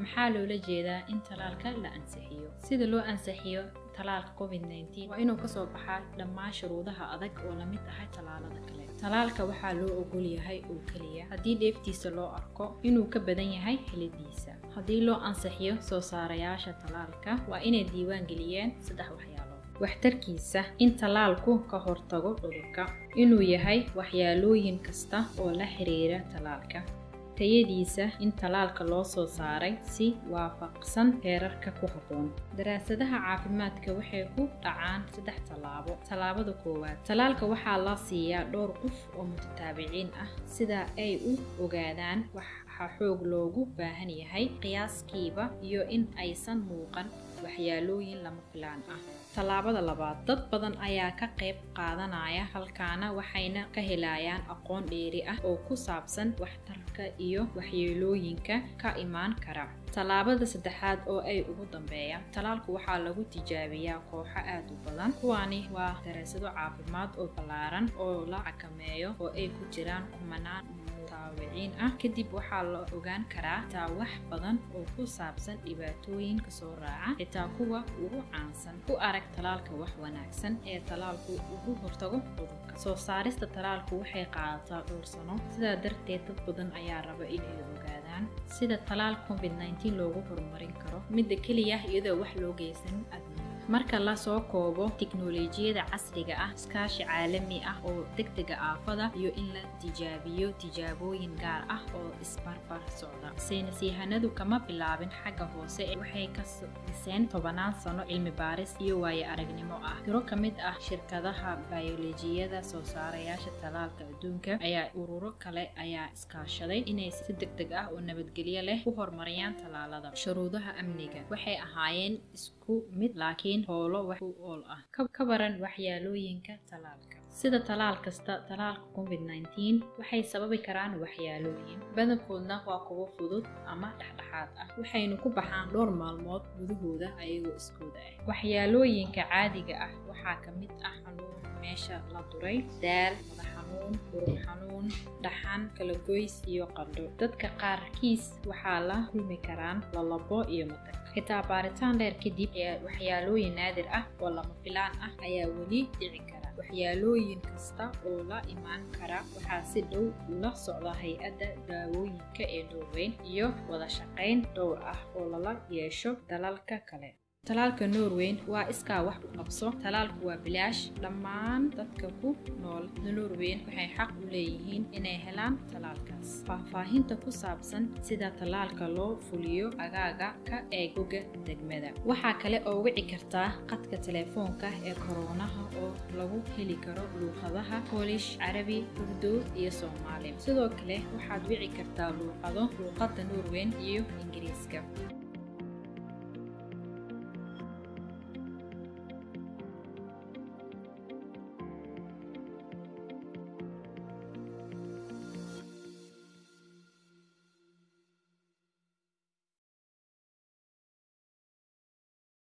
maxaa loola jeedaa in talaalka la ansixiyo sida loo ansixiyo talaalka covid nteen waa inuu kasoo baxaa dhammaan shuruudaha adag oo lamid ahay talaalada kale talaalka waxaa loo ogol yahay oo keliya haddii dheeftiisa loo arko inuu ka badan yahay helidiisa haddii loo ansixiyo soo saarayaasha talaalka waa inay diiwaan geliyeen saddex waxyaalood waxtarkiisa in talaalku ka hortago cudurka inuu yahay waxyaalooyin kasta oo la xiriira talaalka tayadiisa in talaalka loo soo saaray si waafaqsan heerarka ku habboon daraasadaha caafimaadka waxay ku dhacaan saddex tallaabo tallaabada koowaad talaalka waxaa la siiyaa dhowr qof oo mutataabiciin ah sida ay u ogaadaan waxaa xoog loogu baahan yahay qiyaaskiiba iyo in aysan muuqan waxyaalooyin lama filaan ah tallaabada labaad dad badan ayaa ka qayb qaadanaya halkaana waxayna ka helayaan aqoon dheeri ah oo ku saabsan waxtarka iyo waxyeelooyinka ka imaan kara tallaabada saddexaad oo ay ugu dambeeyaan talaalku waxaa lagu tijaabiyaa kooxo aad u badan kuwaani waa daraasado caafimaad oo ballaaran oo la xakameeyo oo ay ku jiraan kumanaan mutaawiciin ah kadib waxaa la ogaan karaa xitaa wax badan oo ku saabsan dhibaatooyinka soo raaca xitaa kuwa ugu caansan ku arag talaalka wax wanaagsan ee talaalku ugu hortago cudurka soo saarista talaalku waxay qaadataa dhowr sano sidaa darteed dad badan ayaa raba inay ogaadaan sida talaal covid nteen loogu horumarin karo midda keliya iyadoo wax loo geysan adna marka lasoo koobo tiknolojiyada casriga ah iskaashi caalami ah oo degdega aafada iyo in la tijaabiyo tijaabooyin gaar ah oo isbarbar socda saynis yahanadu kama bilaabin xagga hoose waxay ka dhiseen tobanaan sano cilmi baaris iyo waaye aragnimo ah tiro ka mid ah shirkadaha bayolojiyada soo saarayaasha talaalka adduunka ayaa ururo kale ayaa iskaashaday inay si degdeg ah oo nabadgelyo leh u horumariyaan talaalada shuruudaha amniga waxay ahaayeen isku mid laakiin howlo wax u ool ah ka baran waxyaalooyinka talaalka sida talaal kasta talaalka covid nteen waxay sababi karaan waxyaalooyin badankoodna waa kuwo fudud ama dhexdhexaad ah waxaynu ku baxaan dhowr maalmood gudahooda ayagoo iskooda ah waxyaalooyinka caadiga ah waxaa ka mid ah xanuun meesha la duray daal madax xanuun urur xanuun dhaxan kalagoys iyo qandho dadka qaarkiis waxaa la kulmi karaan lalabo iyo matag xitaa baaritaan dheer kadib waxyaalooyin naadir ah oo lama filaan ah ayaa weli dhici kara waxyaalooyin kasta oo la imaan kara waxaa si dhow ula socda hay-adda daawooyinka ee norweyn iyo wada shaqayn dhowr ah oo lala yeesho dalalka kale talaalka norweyn waa iskaa wax u qabso talaalku waa bilaash dhammaan dadka ku nool norweyn waxay xaq u leeyihiin inay helaan talaalkaas faahfaahinta ku saabsan sida talaalka loo fuliyo agaaga ka eeg boga degmada waxaa kale oo wici kartaa qadka telefoonka ee koroonaha oo lagu heli karo luuqadaha boolish carabi urdu iyo soomaali sidoo kale waxaad wici kartaa luuqado luuqadda norweyn iyo ingiriiska